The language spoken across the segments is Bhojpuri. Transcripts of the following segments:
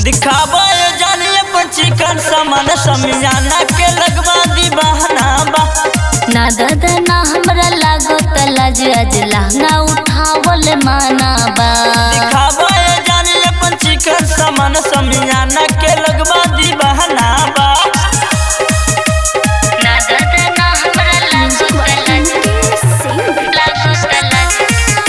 दिखाबो ये जानिए पर चिकन सामान समियाना के लगवा दी बहाना बा ना दादा ना हमरा लागो तलाज आज लहंगा उठावल माना बा दिखाबो ये जानिए पर चिकन सामान समियाना के लगवा दी बहाना बा ना दादा ना हमरा लागो तलाज लागो तलाज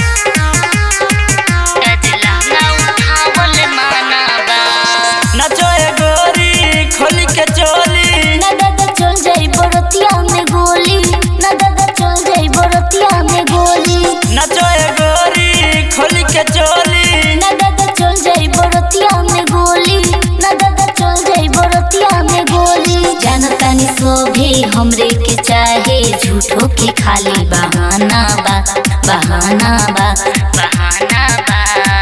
आज लहंगा उठावल माना बा नचो ए गोरी खोली के चोली ना दादा चल जाई बरतिया में गोली ना दादा चल जाई बरतिया में गोली नचो ए गोरी खोली के चोली ना दादा चल जाई बरतिया में गोली ना दादा चल जाई बरतिया में गोली जानता नहीं सोभे हमरे के चाहे झूठो के खाली बहाना बा बहाना बा बहाना बा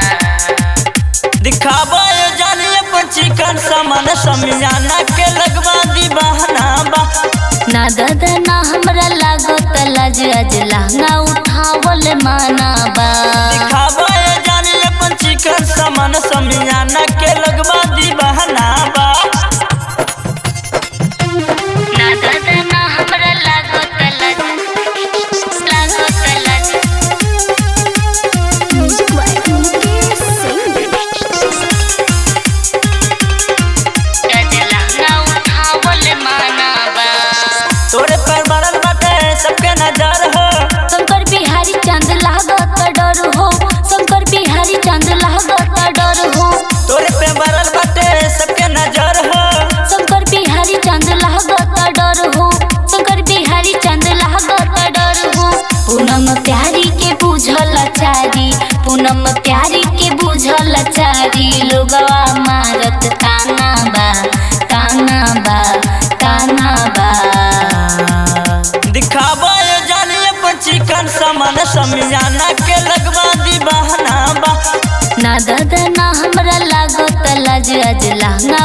दिखाबो ये जानिए पर चिकन सामान समियाना के लगवा दी बहाना बा ना दादा ना हमरा लागो तलाज आज लहंगा उठावल माना बा दिखाबो ये जानिए पर चिकन सामान समियाना के लगवा दी बहाना बा ना दादा ना हमरा लागो तलाज लागो तलाज आज लहंगा उठावल माना बा तोरे पर बरल बाटे सबके नजर हो शंकर बिहारी चांद लागत डर हो शंकर बिहारी चांद लागत डर हो तोरे पे बरल बाटे सबके नजर हो शंकर बिहारी चांद लागत डर हो शंकर बिहारी चांद लागत डर हो पूनम प्यारी के बुझल चारी पूनम प्यारी के बुझल चारी लोगवा मारत ताना बा ताना बा ताना बा दिखाबो ये जानिए पर चिकन सामान समियाना के लगवा दी बहाना बा ना दादा ना हमरा लागो तलाज आज लहंगा